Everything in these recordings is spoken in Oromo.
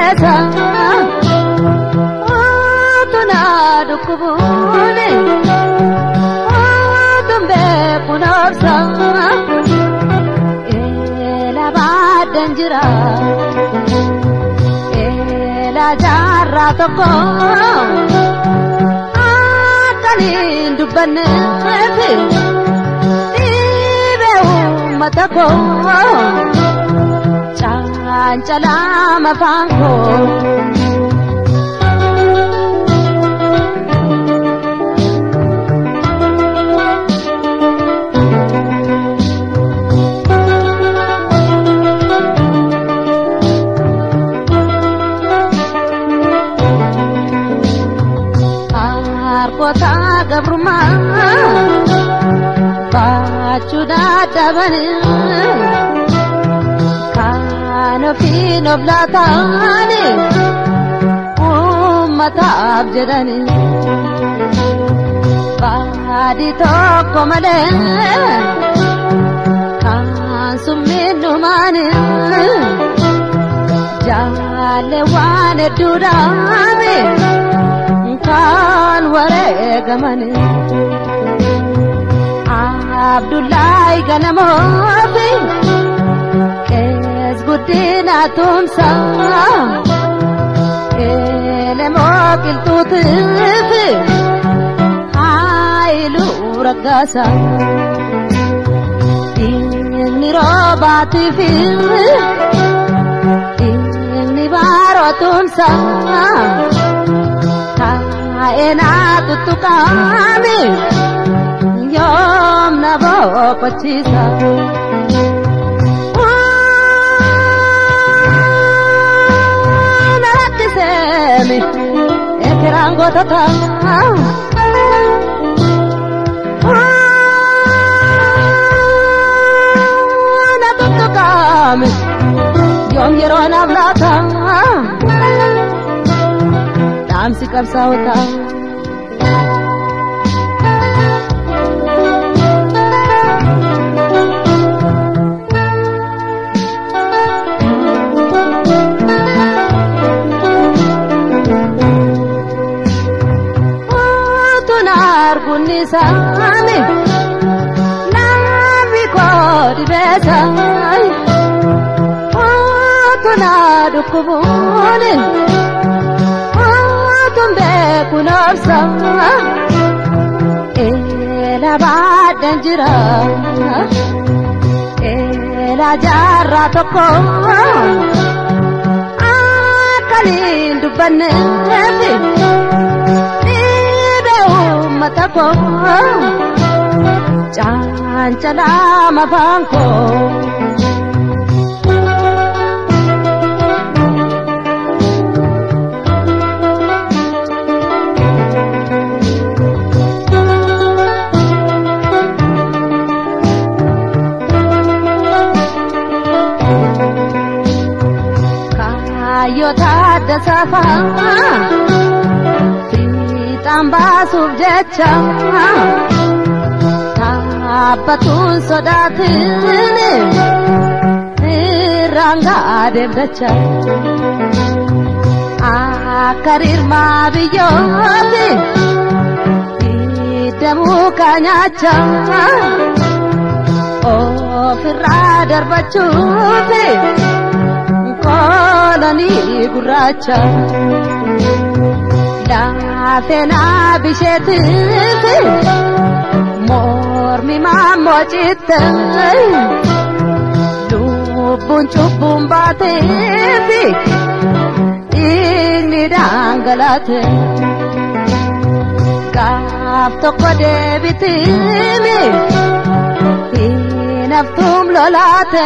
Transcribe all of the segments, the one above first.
dhibeessa tuna dhukkubuuni beeku noobsa eela baaddan jira eela jaarraa tokko akkaniin dubbanneef dhiibee uummata koo cancalaa mafaan koo. harkoota gabrummaa baachuu dadhabani kan ofiin of laataani uummataaf jedhani baadii tokko malee kan summiin dhumaani jaalle waan hedduudhaami. kan wareegamani abdullahi ganamoofi qees guddina tumsa elemoo qilxuutiif haayiluu raggaasa inni roobaatiif inni baaroo tumsa eenaa tuttuqaami yoom na boqochiisa. Na rakkiseemi ekeraan gootota. Na tuttuqaami yoom yeroo naaf laata. dhaamsi qabsaa'otaa. Tuna isaani namni koodi beesaani tuna dhukkubuuni tun beeku noobsa eela baaddan jira eela jaarraa tokko akkaniin dubbanneefi dhiibee uummata koo cancalaa mafaan koo. Kaayyoota adda safaa fiixaan baasuuf jecha dhaabbatuun sodaatiin irraan gaadeef dacha akka rirmaa biyyooti hidhamuu kaanyaacha ofirraa darbachuufi. kolonii gurraacha laafeenaa bisheetiif mormi maammoo citte lubbuun cubbuun baateef dhiigni dhangalaate gaaf tokko deebitiimi hinaftuum lolaate.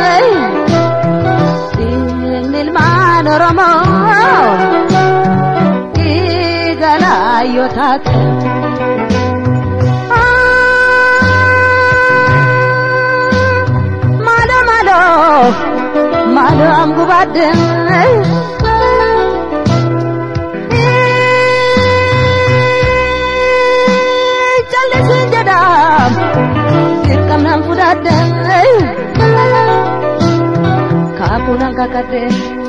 ilmaan oromoo dhiigalaayyoo taate. Maalo maalo maalo am gubadde. Jallisin jedham dirqamnaan fudhadde. Kaakunan kakadde.